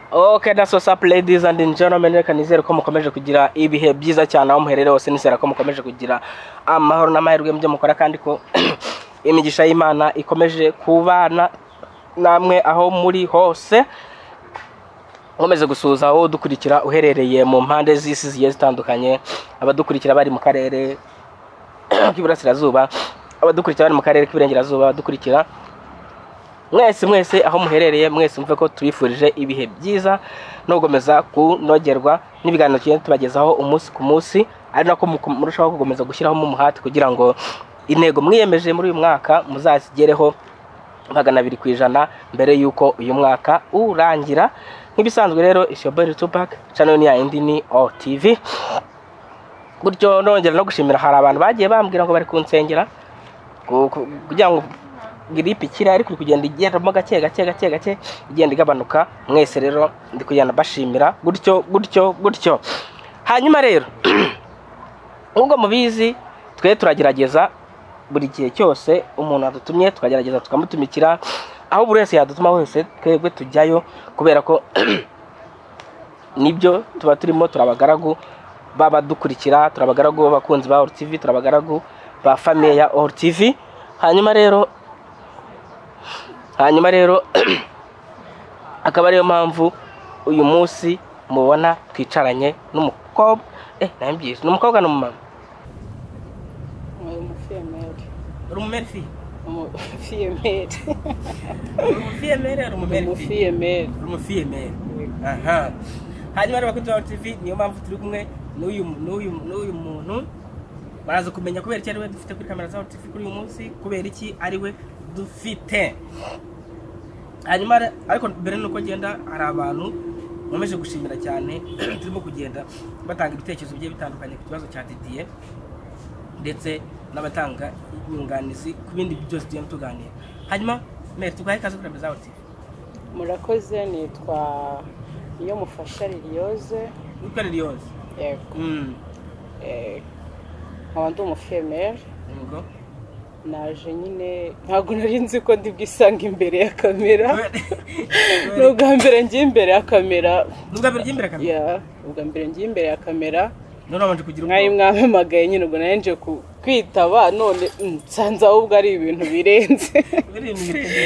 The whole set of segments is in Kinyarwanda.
Okay, that's what's up ladies and gentlemen, reka nizere ko mukomeje kugira ibihe byiza cyane aho muherereye hose nizera ko mukomeje kugira amahoro n'amahirwe mu byo mukora kandi ko imigisha y'Imana ikomeje kubana namwe aho muri hose nkomeze gusuhuza aho dukurikira uherereye mu mpande z'isi zigiye zitandukanye abadukurikira bari mu karere k'iburasirazuba abadukurikira bari mu karere k'iburengerazuba abadukurikira mwese mwese aho muherereye mwese mve ko tubifurije ibihe byiza no gukomeza kunogerwa n'ibiganiro tugenda tubagezaho umunsi ku munsi ari nako mu- murushaho gukomeza gushyiramo umuhati kugira ngo intego mwiyemeje muri uyu mwaka muzazigereho magana abiri ku ijana mbere y'uko uyu mwaka urangira nk'ibisanzwe rero isiyobori tupac channel ni ya indi ni otv gutyo nongera no gushimira hari abantu bagiye bambwira ngo bari kunsengera ku- ku- kugira ngo giripe ikiri ariko iri kugenda igendamo gake gake gake gake igenda igabanuka mwese rero ndi kugenda bashimira gutyo gutyo gutyo hanyuma rero nk'ubwo mubizi twe turagerageza buri gihe cyose umuntu adutumye tukagerageza tukamutumikira aho buri wese yadutuma hose twebwe tujyayo kubera ko nibyo tuba turimo turabagaragu babadukurikira turabagaragu b'abakunzi ba TV turabagaragu ba famiye ya TV hanyuma rero hanyuma rero akaba ariyo mpamvu uyu munsi mubona twicaranye n'umukobwa eh nambyize ni umukobwa ni umumama umufiyemeri uri umumerifi umufiyemeri uri umufiyemeri uri umumerifi umufiyemeri uri umufiyemeri aha hanyuma rero bakunzi ba TV niyo mpamvu turi kumwe n'uyu n'uyu n'uyu muntu baraza kumenya kubera iki ari we dufite kuri kamera za TV kuri uyu munsi kubera iki ari we dufite hanyuma re- ariko mbere nuko ngenda hari abantu nkomeje gushimira cyane turimo kugenda batanga ibitekerezo bigiye bitandukanye ku kibazo cya didiye ndetse n'abatanga inyunganizi ku bindi byose tugenda tuganira hanyuma mere tugahe ikaze kuri kamera za TV murakoze nitwa iyo mufasha liliyoze witwa Liliose yego mm. eh, nkaba ndi umufiyemeri Yego. naje nyine ntabwo nari nzi ko ndi bwisange imbere ya kamera ni Nubwo ubwa mbere ngiye imbere ya kamera birya imbere kamera. ya ubwa mbere ngiye imbere ya kamera None wabanje kugira mwari ubwoba. mwampamagaye nyine ubwo nari nje ku- kwitaba none mm, nsanze ahubwo ari ibintu birenze Biri mu birenge.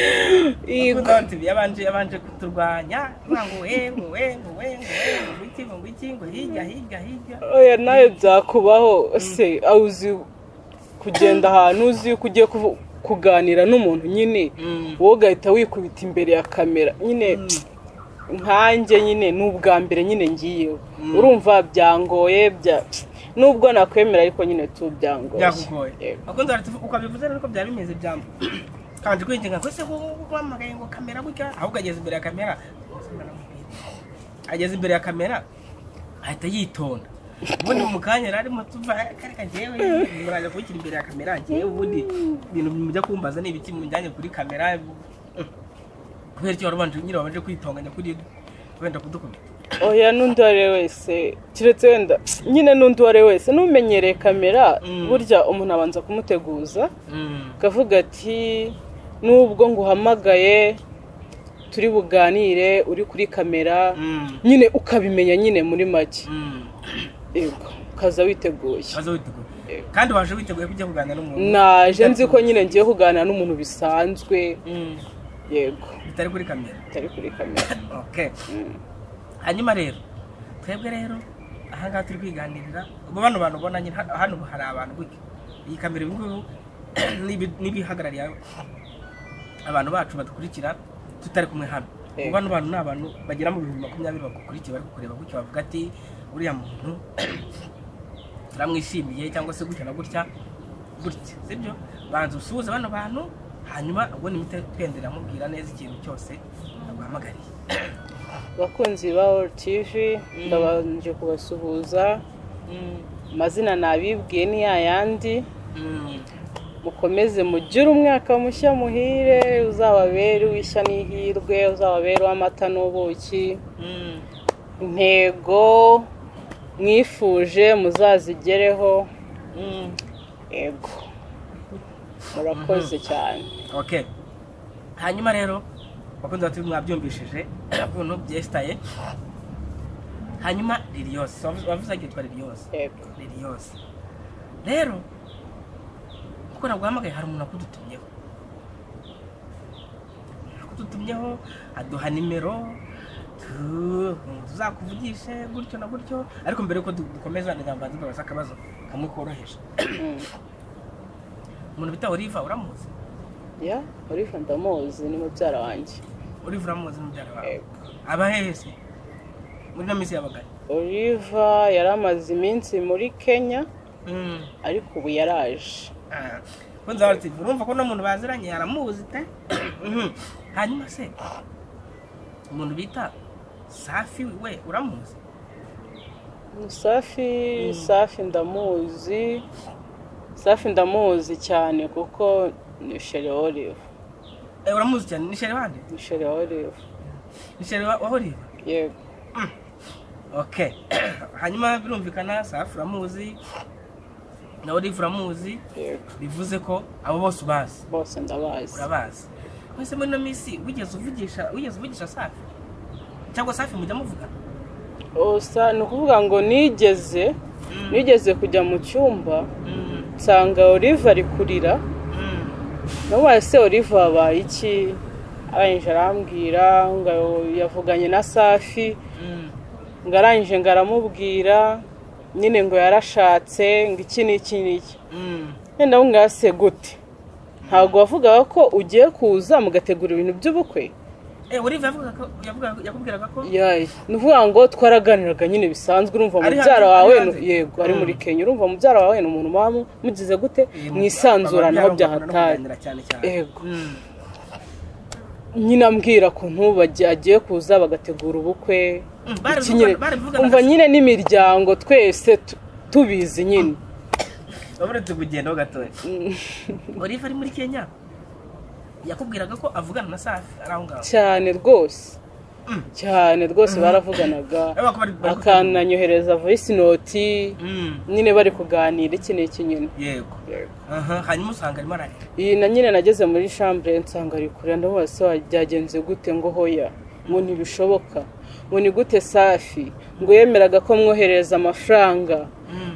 Yego. Bakunda bati, yabanje yabanje kuturwanya kuvuga ngo we ngo we ngo we ngo we ngo iki ngo iki ngo hirya hirya hirya. oya nawe byakubaho se aho uzi kugenda ahantu uzi yuko ugiye kuvu- kuganira n'umuntu nyine Mm. wowe ugahita wikubita imbere ya kamera nyine nkanjye nyine ni ubwa mbere nyine ngiyeho Mm. urumva byangoye bya- nubwo nakwemera ariko nyine tu byangoye Byakugoye. Yego. Bakunze bati uko bivuze rero ko byari bimeze byambo. Kandi kwinjinga ko se wamagaye ngo kamera gutya ahubwo ageze imbere ya kamera. Ageze imbere ya kamera ahita yitonda. ubundi mu kanya rero arimo tuva kareka njyewe muraje kubikira imbere ya kamera njyewe ubundi ibintu mujya kumbaza ni ibiki mujyanye kuri kamera kubera icyo warubanje nyine wabanje kwitonganya kuri wenda kudukubita oya n'undi uwo ari we wese keretse wenda nyine n'undi uwo ari we wese n'umenyereye kamera Mm. burya umuntu abanza kumuteguza akavuga ati nubwo nguhamagaye turi buganire uri kuri kamera nyine ukabimenya nyine muri make yego ukaza witeguye waza witeguye kandi waje witeguye kujya kuganira n'umuntu naje nzi ko nyine ngiye kuganira n'umuntu bisanzwe Mm. yego bitari kuri kamera utari kuri kamera okay hanyuma rero twebwe rero ahangaha turi kwiganirira ubu bano bantu ubona nyine hano hano hari abantu gutya iyi kamera ibi ngibi n'ibi- n'ibihagarariye abantu bacu badukurikira tutari kumwe hano Eh. ubu bano bantu ni abantu bagera mu bihumbi makumyabiri bagukurikiye bari kukureba gutya bavuga ati uriya muntu turamwishimiye cyangwa se gutya na gutya gutya sibyo banza usuhuze bano bantu hanyuma ubundi muhite twendera mubwira neza ikintu cyose aguhamagariye abakunzi ba oru tivi ndabanje kubasuhuza amazina nabibwiye ni yayandi mukomeze mugire umwaka mushya muhire uzababere uw'ishya n'ihirwe uzababere uw'amata n'ubuki intego mwifuje muzazigereho yego murakoze cyane ok hanyuma rero bakunze bati mwabyumvishije ukuntu byesitaye hanyuma riri yose wavuze ko yitwa riri yose yego riri yose rero kuko naguhamagaye hari umuntu wakudutumyeho akudutumyeho aduha nimero tu- tuzakuvugishe gutyo na gutyo ariko mbere yuko du- dukomeza ndagambanza mbabaza akabazo kamwe koroheje Mm. umuntu bita oliva uramuzi ya oliva ndamuzi ni mubyara wanjye oliva uramuzi mubyara wawe yego aba hehese muri ino minsi yabagari oliva yari amaze iminsi muri kenya ariko ubu yaraje kunze bati urumva ko n'umuntu baziranye yaramuzi te Mhm. hanyuma se umuntu bita safi we uramuzi safi safi ndamuzi safi ndamuzi cyane kuko ni shere olive Eh, uramuzi cyane ni shere wande ni shere olive ni shere wa- wahoriba yego okay hanyuma birumvikana safi uramuzi na olive uramuzi yego bivuze ko abo bose ubazi bose ndabazi urabazi mwese muri ino minsi wigeze uvugisha wigeze uvugisha safi cyangwa safi mujya muvuga osa ni ukuvuga ngo nigeze nigeze kujya mu cyumba nsanga olive ari kurira namubaye se olive habaye iki arangije arambwira ngo yavuganye na safi ngo arangije ngo aramubwira nyine ngo yarashatse ngo iki n'iki n'iki wenda wungase gute ntabwo wavugaga ko ugiye kuza mugategura ibintu by'ubukwe olive yavugaga ko- yavugaga- yakubwiraga ko yayi ni ukuvuga ngo twaraganiraga nyine bisanzwe urumva Ari mubyara hanze- wawe ari ni- hanze? yego ari muri Mm. kenya urumva mubyara wawe ni umuntu muba mu- mugize gute mwisanzuranaho byahataye Yego. yego nyine ambwira ko ntubajye agiye kuza bagategura ubukwe Mm, bari iki nyine bari bivugana umva na- nyine n'imiryango twese tu- tubizi nyine uretse kugenda ho gatoya olive ari muri kenya yakubwiraga ko avugana na safi ari aho ngaho cyane rwose Mm. cyane rwose baravuganaga Bari bakaba bari- bari- akananyohereza voice note Mm, nyine bari kuganira iki n'iki nyine yego Aha, hanyuma usanga arimo ararira iyi na nyine nageze muri shambure nsanga ari kurira ndamubaza se wa- byagenze gute ngo hoya ngo ntibishoboka ngo ni gute safi ngo yemeraga ko mwoherereza amafaranga Mm,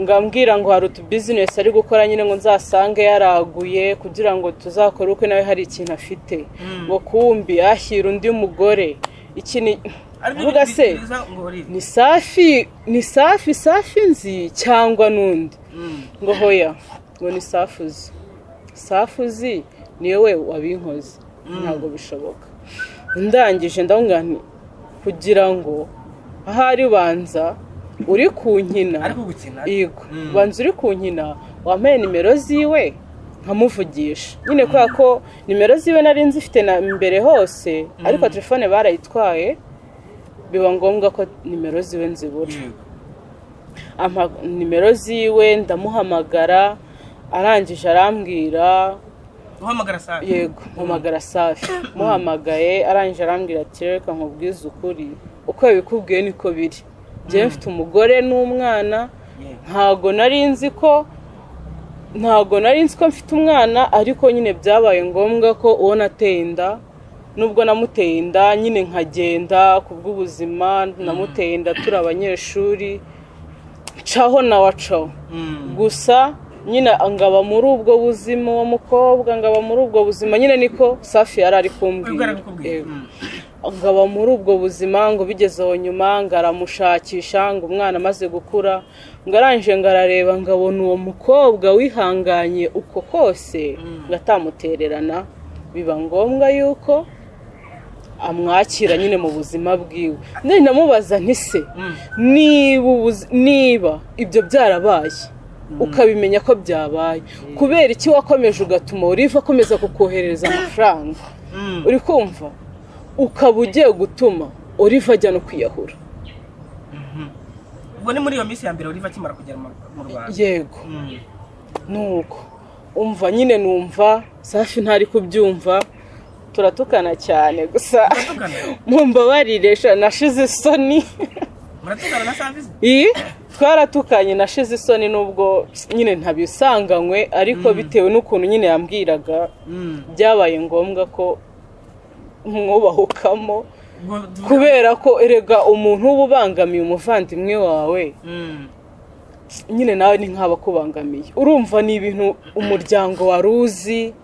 ngo ambwira ngo hari utubizinesi ari gukora nyine ngo nzasange yaraguye kugira ngo tuzakore ubukwe nawe hari ikintu afite Mm. ngo kumbi yashyira undi mugore iki ni ariko vuga bi- se bibwiriza ngo olive ni safi ni safi safi nzi cyangwa n'undi Mm, ngo hoya ngo ni safi uzi safi uzi ni wowe wabinkoze ntabwo bishoboka ndangije ndabona nti kugira ngo ahari ubanza uri kunkina ariko gukina yego Mm. ubanza uri kunkina wambaye nimero ziwe nkamuvugisha nyine kubera ko nimero ziwe nari nzi ifite na mbere hose ariko telefone barayitwaye biba ngombwa ko nimero ziwe nzibura Yego. ampa nimero ziwe ndamuhamagara arangije arambwira uhamagara safi yego mpamagara safi muhamagaye arangije arambwira ati reka nkubwize ukuri uko yabikubwiye niko biri njyewe mfite umugore n'umwana Yego. ntago nari nzi ko ntago nari nzi ko mfite umwana ariko nyine byabaye ngombwa ko uwo nateye inda nubwo namuteye inda nyine nkagenda ku bw'ubuzima namuteye inda turi abanyeshuri caho na wacaho Mm, gusa nyine ngaba muri ubwo buzima uwo mukobwa ngaba muri ubwo buzima nyine niko safi yari ari ubwo kumbwira arakubwira Yego. Mm, ngaba muri ubwo buzima ngo bigeze aho nyuma ngo aramushakisha ngo umwana amaze gukura ngo arangije ngo arareba ngo abona uwo mukobwa wihanganye uko kose ngo atamutererana biba ngombwa yuko amwakira nyine mu buzima bwiwe nari namubaza ntise Mm. niba ubuzi- niba ibyo byarabaye ukabimenya ko byabaye kubera iki wakomeje ugatuma uriva akomeza kukoherereza amafaranga Mm. uri kumva ukaba ugiye gutuma uriva ajya no kwiyahura ubwo ni muri iyo minsi ya mbere olive akimara kugera mu- mu rwanda yego Mm. nuko umva nyine numva safi ntari kubyumva turatukana cyane gusa Muratugana? mumbabarire sha, nashize isoni muratugana na safi iyi twaratukanye nashize isoni n'ubwo nyine ntabisanganywe ariko bitewe n'ukuntu nyine yambwiraga Mm. byabaye ngombwa ko mwubahukamo kubera ko erega umuntu uba ubangamiye umuvandimwe wawe nyine nawe ni nk'aba akubangamiye urumva ni ibintu umuryango wari uzi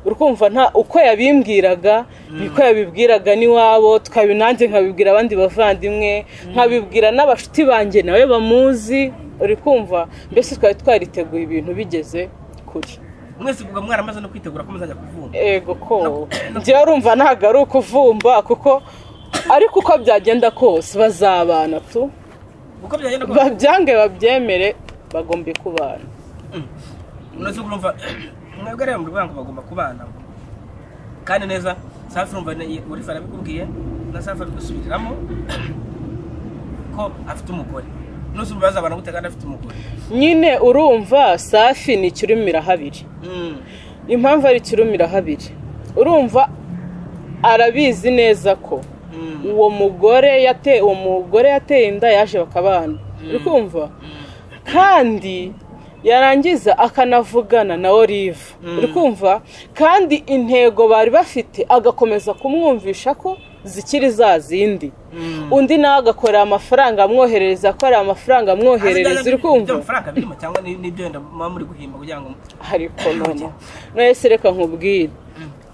urumva nta uko yabimbwiraga niko yabibwiraga n'iwabo twabibona nanjye nkabibwira abandi bavandimwe nkabibwira n'abashuti banjye nawe bamuzi uri kumva mbese twari twariteguye ibintu bigeze kure mwese ubwo mwaramaze no kwitegura ko muzajya kuvumba ego ko njyewe urumva ntabwo ari ukuvumba kuko ariko uko byagenda kose bazabana tu uko byagenda kose babyange babyemere bagombe kubana uretse urumva mwebwe rero muri ngo bagomba kubana kandi neza safi urumva uri fara abikubwiye na safi ari gusubiriramo ko afite umugore n'uzi urumva bazabana gute kandi afite umugore nyine urumva safi ni ikirumira habiri impamvu ari ikirumira habiri urumva arabizi neza ko uwo mugore yateye uwo mugore yateye inda yaje bakabana uri kumva kandi yarangiza akanavugana na olive uri kumva kandi intego bari bafite agakomeza kumwumvisha ko zikiri za zindi undi nawe agakorera amafaranga amwoherereza akorera amafaranga amwoherereza uri kumva amafaranga birimo cyangwa n'ibyo wenda muba muri guhimba kugira ngo hari konona none reka nkubwire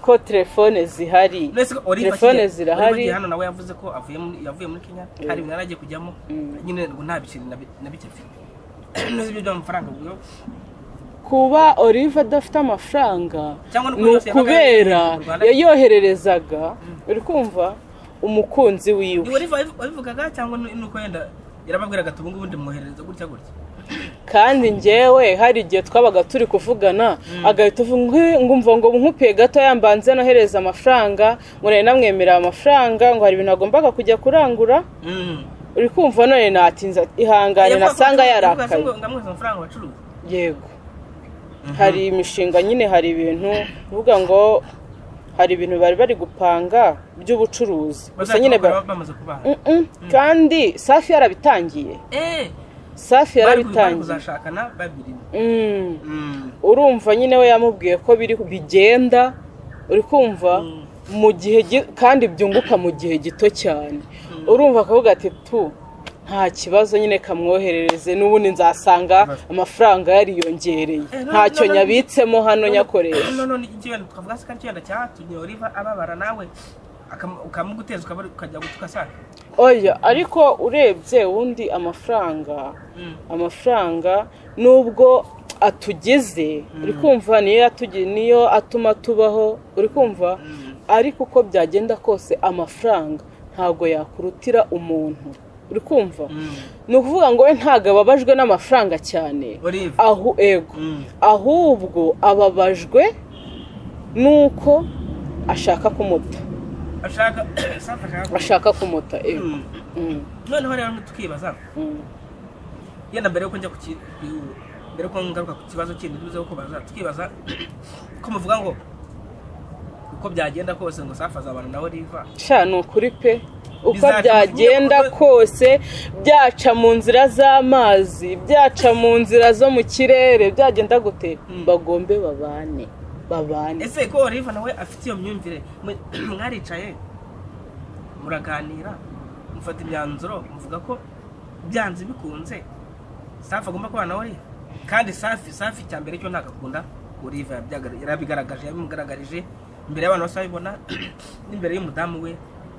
ko telefone zihari Mbese ko Olive telefone akigera- Olive zirahari agiye hano nawe yavuze ko avuye muri, yavuye muri Kenya hari ibintu yari agiye kujyamo nyine ngo nta biceri na bi- na bike afite ntuzi ibyo by'amafaranga ubwo kuba olive adafite amafaranga Cyangwa no kuba ni yose yabaga ukubera yayohereza mu Rwanda. yayohererezaga uri kumva umukunzi wiwe ni Olive wabiv- wabivugaga cyangwa ni- ni uko wenda yarababwiraga ati ubu ngubu ndimwoherereza gutya gutya kandi njyewe hari igihe twabaga turi kuvugana agahita avuga "Nkwi- ngumva ngo nkupeye gato yambanze nohereza amafaranga ngo nari namwemerera amafaranga ngo hari ibintu agombaga kujya kurangura uri kumva none natinze ati, ihangane Yavuga ko- nasanga yavuga ati yarakaye ngo ndamuhereza amafaranga wacuruza yego hari imishinga nyine hari ibintu uvuga ngo hari ibintu bari bari gupanga by'ubucuruzi gusa nyine ba- Bazakora bamaze kubaha Mm-mm. kandi safi yarabitangiye eh safi bari ku- bari yarabitangiye kuzashakana babiri Mm. urumva nyine we yamubwiye ko biri bigenda uri kumva mu gihe gi- kandi byunguka mu gihe gito cyane urumva akavuga ati tu nta kibazo nyine kamwoherereze n'ubundi nzasanga amafaranga yariyongereye Eh, no- ntacyo no- no- nyabitsemo hano nyakoresha none ni ikibazo twavuga se ko icyenda cyatumye Olive ababara nawe akam- ukamuguteza ukaba- ukajya gutukasaka oya ariko urebye ubundi amafaranga amafaranga nubwo atugize uri kumva niyo yatugi- niyo atuma tubaho uri kumva ariko uko byagenda kose amafaranga ntabwo yakurutira umuntu uri kumva ni ukuvuga ngo we ntabwo ababajwe n'amafaranga cyane Olive ahu ego ahubwo ababajwe nuko ashaka kumuta ashaka safi ashaka ashaka kumuta ego Mm. noneho rero tukibaza yenda mbere yuko njya ku ki- ku- mbere yuko ngaruka ku kibazo kindi tuze kubaza tukibaza ko muvuga ngo uko byagenda kose ngo safi azabana na Olive sha ni ukuri pe uko Bizaca mu byagenda kinyarwanda. kose byaca mu nzira z'amazi byaca mu nzira zo mu kirere byagenda gute bagombe babane babane ese ko Olive nawe afite iyo myumvire mwe- mwaricaye muraganira mufata imyanzuro muvuga ko byanze bikunze safi agomba kubana na Olive kandi safi safi cya mbere cyo ntabwo akunda Olive yabyaga- yarabigaragaje yabimugaragarije imbere y'abantu bose babibona n'imbere y'umudamu we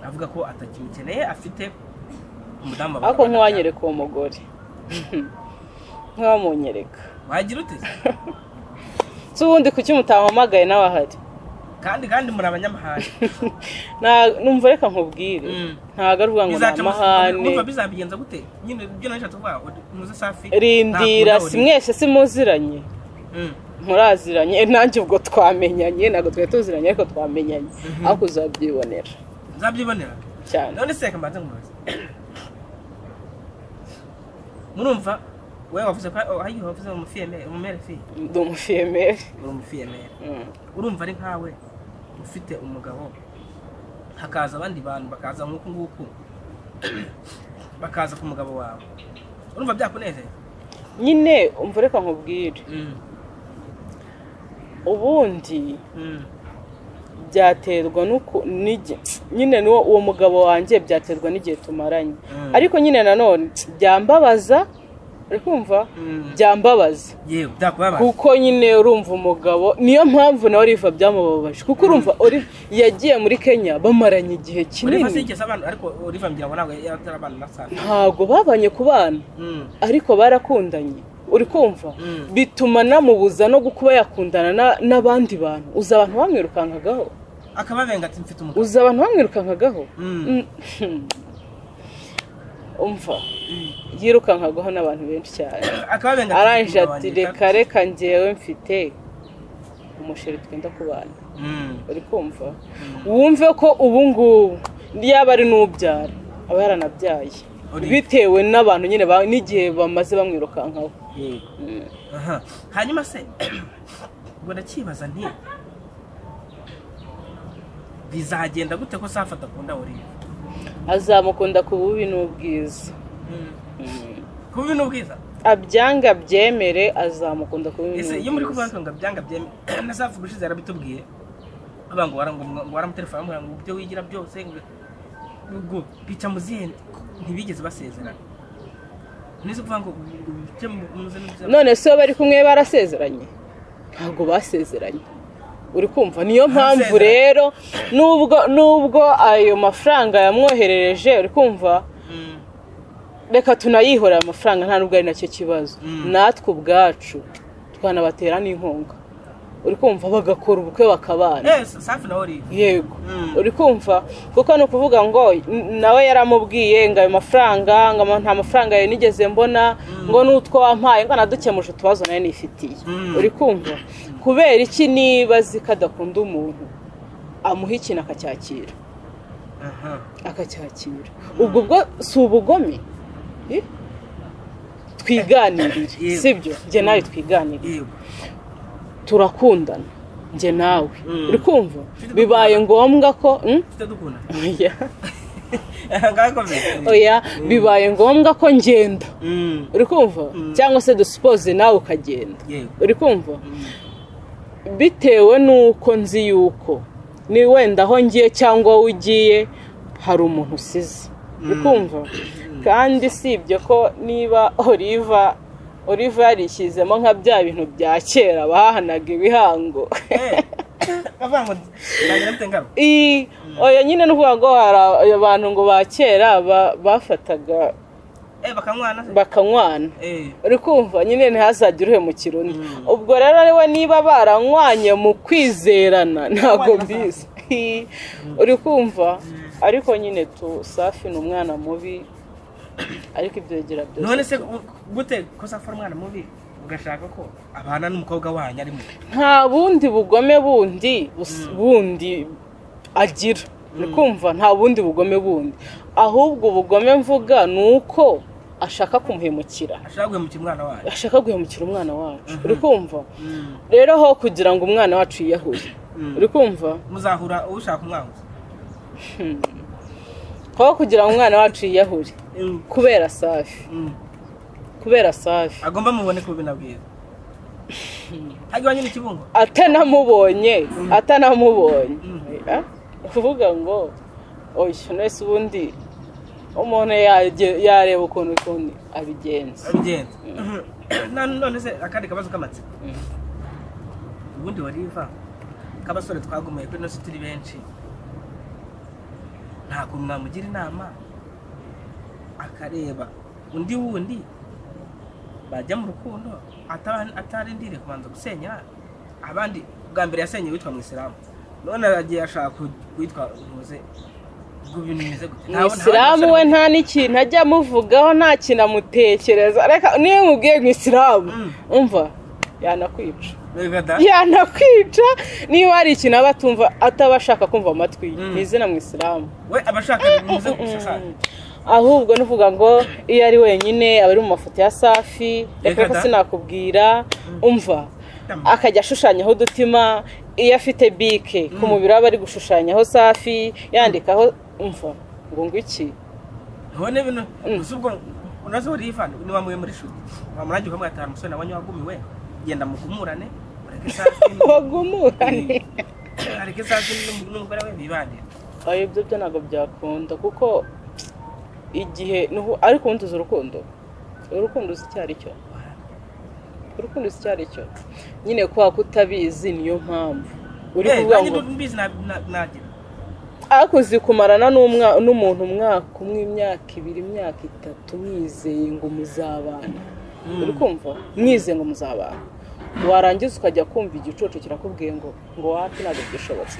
avuga ko atakimukeneye afite umudamu babana bana ariko cyane. ntiwanyereka uwo mugore ntiwamunyereka wagira ute si ubundi kuki mutamuhamagaye nawe ahari kandi kandi muri abanyamahane Nta- numva reka nkubwire Mm. ntabwo ari ukuvuga ngo ni bizaca amahane umva bizabigenza gute nyine ibyo nashatse kuvuga uri- muze safi rindira ntakunda si Olive. mwese si muziranye Mm. muraziranye Eh, nanjye ubwo twamenyanye ntabwo twari tuziranye ariko twamenyanye ariko uzabyibonera nzabyibonera cyane none se kamanze nkumubaze murumva we wavuze ko ayiho wavuze mu fiyeme mu mere fi ndi umufiyemeri uri mu fiyemere Mm. urumva ari nkawe ufite umugabo hakaza abandi bantu bakaza nk'uku nguku bakaza ku mugabo wawe urumva byakunezeza nyine umva reka nkubwire ubundi byaterwa n'uko n'igi- nyine n'uwo uwo mugabo wanjye byaterwa n'igihe tumaranye ariko nyine nanone byambabaza uri kumva byambabaza yewe byakubabaza kuko nyine urumva umugabo niyo mpamvu na oliva byamubabaje kuko urumva Olive yagiye muri kenya bamaranye igihe uriva kinini sinigeze abantu ariko uriva ngira ngo ntabwo yari abantu na saa ntabwo babanye ku bana ariko barakundanye uri kumva Mm. bituma namubuza no kuba yakundana na- n'abandi bantu uzi abantu bamwirukankagaho akababenga ati mfite umugabo uzi abantu bamwirukankagaho Mm. Mm. umva yirukankagaho n'abantu benshi cyane akababenga ati, arangije "Umugabo ati wanjye, reka reka ngewe mfite umusheri twenda kubana Mm. uri kumva wumve ko ubu ngubu yaba ari n'ubyara aba yaranabyaye Uri- bitewe n'abantu nyine ba- n'igihe bamaze bamwirukankaho Yego. Mm. Aha. hanyuma se ubwo ndakibaza nti bizagenda gute ko safata ku nda uriya azamukunda ku bubi n'ubwiza Mm. kuba ibi ni ubwiza abyanga abyemere azamukunda ku bubi ese iyo muri n'ubwiza kubaka ngo byanga byeme na safu ubushize yarabitubwiye avuga ngo warangu- ngo waramutelefona amubwira ngo ibyo wigira byose ngo ngo bica mu zihe ntibigeze basezerana nizo kuvuga ngo bice mu- mu zindi nzira. none se iyo bari kumwe barasezeranye ntabwo basezeranye uri kumva niyo mpamvu Basezeranye. rero nubwo nubwo ayo mafaranga yamwoherereje uri kumva Mm. reka tunayihorere amafaranga nta nubwo ari nacyo kibazo Mm. natwe ubwacu twanabatera n'inkunga uri kumva bagakora ubukwe bakabana Eh, safi na olive yego Mm. uri kumva kuko ni ukuvuga ngo n- nawe yaramubwiye ngo ayo mafaranga ngo ama- nta mafaranga yawe nigeze mbona ngo n'utwo wampaye ngo anadukemuje utubazo nawe nifitiye Mm. uri kumva kubera iki niba azi ko adakunda umuntu amuha ikintu akacyakira aha akacyakira ubwo bwo si ubugome Eh? twiganirire Yego. sibyo njye nawe twiganirire yego turakundana njye nawe Mm. uri kumva bibaye ngombwa ko Mm? mfite dukunda oya ngakomeye oya bibaye ngombwa ko ngenda Mm. uri kumva cyangwa se dusipoze nawe ukagenda yego uri kumva bitewe n'uko nzi yuko ni wenda aho ngiye cyangwa wowe ugiye hari umuntu usize uri kumva kandi si ibyo ko niba oliva oliva yarishyizemo nka bya bintu bya kera bahanaga ibihango Eh, avuga ngo ndagira mfite ngaruka Ii, oya nyine ni ukuvuga ngo hari abantu ngo ba kera ba- bafataga Eh, bakanywana se bakanywana Eh, uri kumva nyine ntihazagire uhemukira undi ubwo rero ariwe niba baranywanye mu kwizerana ntabwo mbizi Hi. uri kumva ariko nyine tu safi ni umwana mubi ariko ibyo yegera none byose se u- gute ko safi ari umwana mubi ugashaka ko abana n'umukobwa wanyu ari mubi nta bundi bugome bundi bus- bundi agira uri kumva nta bundi bugome bundi ahubwo ubugome mvuga ni uko ashaka kumuhemukira ashaka guhemukira umwana wanyu ashaka guhemukira umwana wacu uri kumva rero ho kugira ngo umwana wacu yiyahure uri kumva muzahura ushaka umwanguzi ho kugira ngo umwana wacu yiyahure kubera safi kubera safi agomba mubone ko binabwira hajya nyine ikibungo atanamubonye atanamubonye Eh, kuvuga ngo oya nese ubundi umuntu yage- yareba ukuntu ukuntu abigenza urugendo Na- none se akandi kabazo k'amatsiko ubundi wariva k'abasore twagumuye kuri ino si turi benshi nta kuntu mwamugira inama akareba undi wundi bajya mu rukundo ataba- atarindiriye kubanza gusenya abandi bwa mbere yasenyeye witwa mwisilamu none agiye ashaka ku- kuwitwa uruze ubwo ibintu bimeze gute Nta- nta bandi mwisilamu basore we nta n'ikintu ajya amuvugaho nta kintu amutekereza reka niyo mubwiye mwisilamu Mm. umva yanakwica Begada? yanakwica niba hari ikintu aba atumva ataba ashaka kumva amatwi ye Mm. ni izina mu isilamu we abashaka bimuze gusa safi ahubwo nuvuga ngo iyo ari wenyine aba ari mu mafoto ya safi reka reka Reka da. sinakubwira umva Damn. akajya ashushanyaho udutima iyo afite bike ku mubiri aba ari gushushanyaho safi yandikaho umva ngo ngo iki none ibintu gusa ubwo unaze uriva ni wamuye muri shuri wamurangira ukamwatara umusore nabonye wagumiwe genda mukumurane ureke safi bagumurane ari ariko isazi n'umugore we bibanira ayo byo byo ntabwo byakunda kuko igihe nuhu- ariko ubundi uzi urukundo urukundo uzi icyo ari cyo urukundo uzi icyo ari cyo nyine kubera ko utabizi niyo mpamvu uri kuvuga ngo mbizi nagira ariko uzi kumarana n'umwa- n'umuntu umwaka umwe imyaka ibiri imyaka itatu mwizeye ngo muzabana uri kumva mwizeye ngo muzabana warangiza ukajya kumva igicucu kirakubwiye ngo ngo wapi ntabwo byishobotse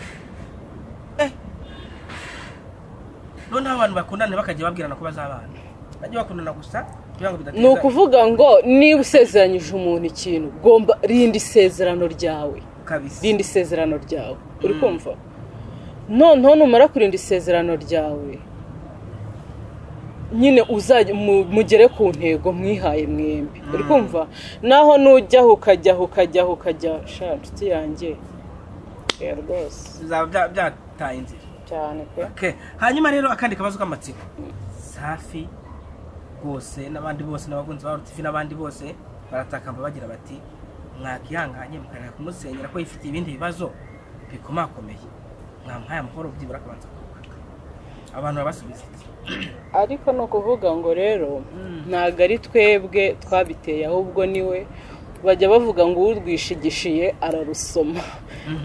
noneho abantu bakundana bakajya babwirana ko bazabana bajya bakundana gusa kugira ngo bidateza ni ukuvuga ngo niba usezeranyije umuntu ikintu ugomba rinda isezerano ryawe kabisa rinda isezerano ryawe uri kumva noneho numara kurinda isezerano ryawe nyine uzajya mu- mugere ku ntego mwihaye mwembi uri kumva naho nujyaho ukajyaho ukajyaho ukajya sha nshuti yanjye oya rwose bizaba bya- byataye inzira cyane pe Okay. hanyuma rero akandi kabazo k'amatsiko safi rwose n'abandi bose n'abakunzi ba rutifi n'abandi bose baratakamba bagira bati mwakihanganye mukareka kumusenyera ko yifitiye ibindi bibazo bikomakomeye mwamuhaye amahoro byibura akabanza kugaruka abantu babasubiza iti ariko ni ukuvuga ngo rero Mm. ntabwo ari twebwe twabiteye ahubwo niwe bajya bavuga ngo urwishigishiye ararusoma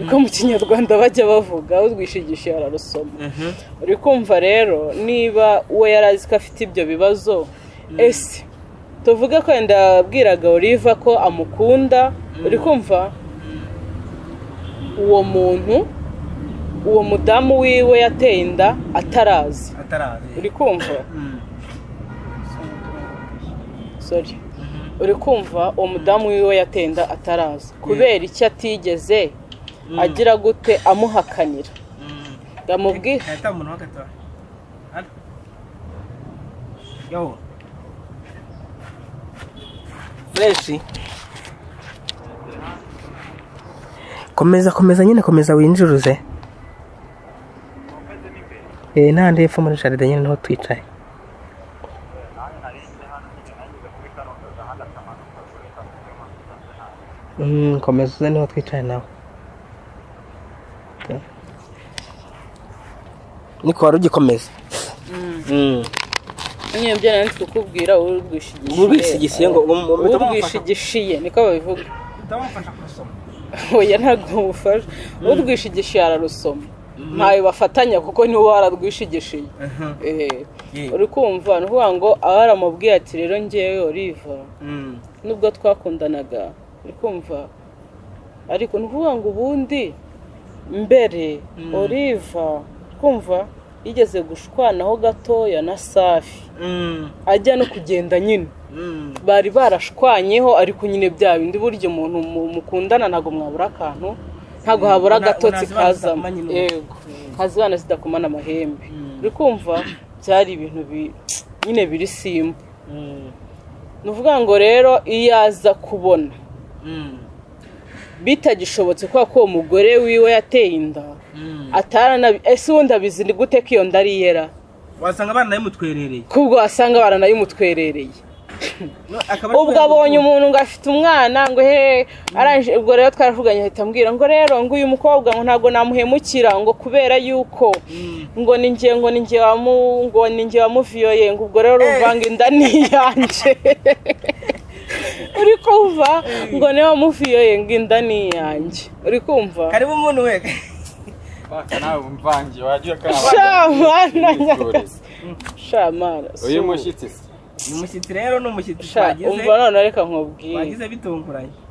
niko mu kinyarwanda bajya bavuga urwishigishiye ararusoma uri kumva rero niba we yari azi ko afite ibyo bibazo ese tuvuge ko wenda yabwiraga oliva ko amukunda uri kumva uwo muntu uwo mudamu wiwe yateye inda atarazi uri atarazi kumva Mm. sorry uri kumva uwo mudamu wiwe yatenda ataraza kubera icyo atigeze agira gute amuhakanira Mm. yamubwira Hahita umuntu w'agatora Hano. yo fureshi komeza komeza nyine komeza winjuruze eh nahandi hepfo muri jaride nyine niho twicaye Mm, komeza uze niho twicaye nawe niko wari ugikomeza Mm. nyine byo nari ndi kukubwira urwishigishiye Urwishigishiye ngo um- um- urwishigishiye niko babivuga ndamufasha kurusoma oya ntabwo mufasha urwishigishiye ararusoma ntayo bafatanya kuko niwe wararwishigishiye Eh, Yeah. uri kumva ni ukuvuga ngo aba yaramubwiye ati rero ngewe oliva Mm. nubwo twakundanaga uri kumva ariko ni ukuvuga ngo ubundi mbere oliva kumva yigeze gushwanaho gatoya na safi Mm. ajya no kugenda nyine Mm. bari barashwanyeho ariko nyine bya bindi burya umuntu mu- mukundana ntabwo mwabura akantu ntabwo habura Una- agatotsi unazibana kazamo zidakomanya inuma. yego hazibana zidakomana amahembe Mm. uri kumva byari ibintu bi- nyine biri simba Mm. ni ukuvuga ngo rero iyo aza kubona Mm. bitagishobotse kubera ko uwo mugore wiwe yateye inda Mm. ataranabi ese ubundi abizi ni gute ko iyo nda ari iyera wasanga abana yamutwerereye kubwo wasanga baranayimutwerereye ubwo abonye umuntu ngo afite umwana ngo he arangije ubwo rero twaravuganye ahita ambwira ngo rero ngo uyu mukobwa ngo ntabwo namuhemukira ngo kubera yuko ngo ni njye ngo ni njye wamu ngo ni njye wamuviyoye ngo ubwo rero uruvanga inda ni iyanjye uri kumva ngo niwe wamuviyoye ngo inda ni iyanjye uri kumva karibu umuntu we Paka nawe umvange wajya shamana nyagasani shamana uyu subu. mushyitsi se umushyitsi rero ni umushyitsi Sha, twagize umva none reka nkubwire twagize bitunguranye